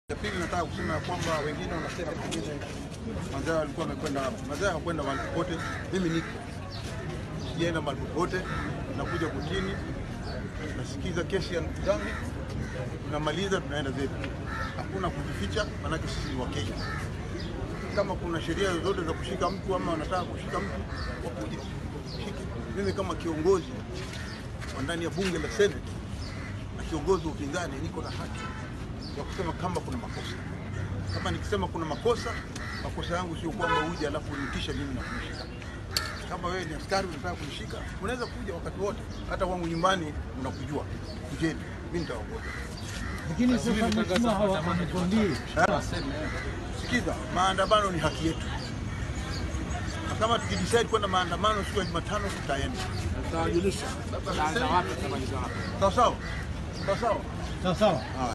Ya pili nataka kusema ya kwamba wengine wanasema pengine Manzaya walikuwa wamekwenda hapo. Manzaya hakwenda mahali popote, mimi niko sijaenda mahali popote, nakuja kotini, nasikiza kesi ya ndugu zangu, tunamaliza, tunaenda zetu. Hakuna kujificha, maanake sisi ni Wakenya. Kama kuna sheria zozote za kushika mtu ama wanataka kushika mtu, wakuje shike. Mimi kama kiongozi wa ndani ya bunge la Senate na kiongozi wa upinzani, niko na haki ya kusema kama kuna makosa. Kama nikisema kuna makosa, makosa yangu sio kwamba uje alafu unitisha mimi na kunishika. Kama wewe ni askari unataka kunishika, unaweza kuja wakati wote, hata wangu nyumbani unakujua, kujeni, mimi nitaongoza. Lakini sasa mheshimiwa hawa wametuambia Sikiza, maandamano ni haki yetu, na kama tukidecide kwenda maandamano siku ya Jumatano tutaenda. Tutawajulisha. Tutaanza wapi tutamaliza wapi. Sawa sawa, sawa sawa. sawa sawa.